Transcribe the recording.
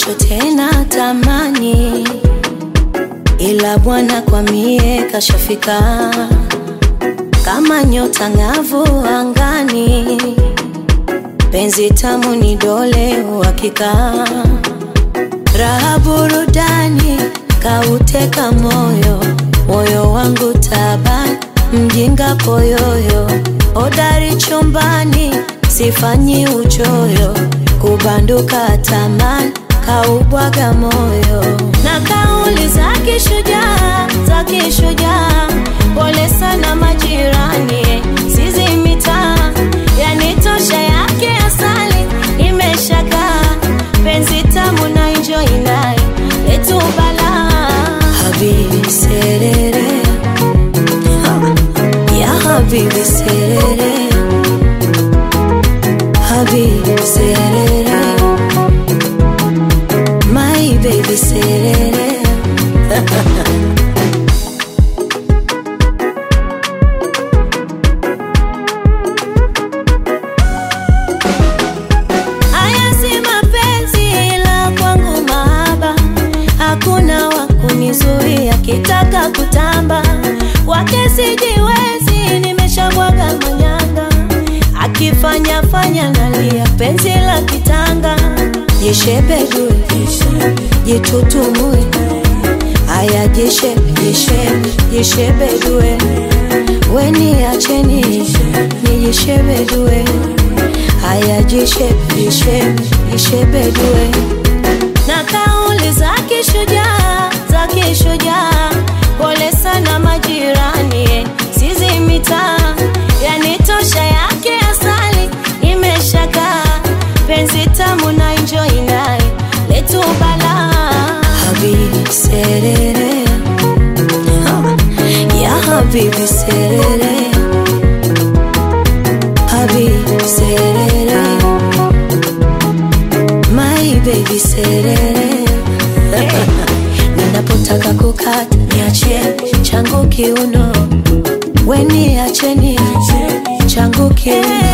macho tena tamani, ila Bwana kwa mie kashafika kama nyota ng'avu angani, penzi tamu ni dole uhakika, raha burudani kauteka moyo, moyo wangu tabani, mjinga poyoyo, hodari chumbani, sifanyi uchoyo, kubanduka tamani, kaubwaga moyo na kauli za kishujaa, za kishujaa, pole sana majirani, sizi mitaa yanitosha yake asali, imeshakaa penzi tamu na enjoy naye letu balaa habibi serere ya habibi serere habibi serere my baby serere Haya si mapenzi ila kwangu mahaba, hakuna wa kunizuia kitaka kutamba, wake sijiwezi, nimeshabwaga manyanga, akifanya fanya nalia, penzi la kitanga, jishebedue, jitutumue, haya jishebe, jishebe, jishebedue, weni acheni, nijishebedue haya jishebe jishebe jishebedue na kauli za kishujaa za kishujaa pole sana majirani sizi mitaa yanitosha yake asali imeshakaa penzi tamu na enjoy naye letu balaa habibi serere ya habibi serere habibi serere my baby serere ninapotaka kukata niachie changu kiuno weni acheni changu kiuno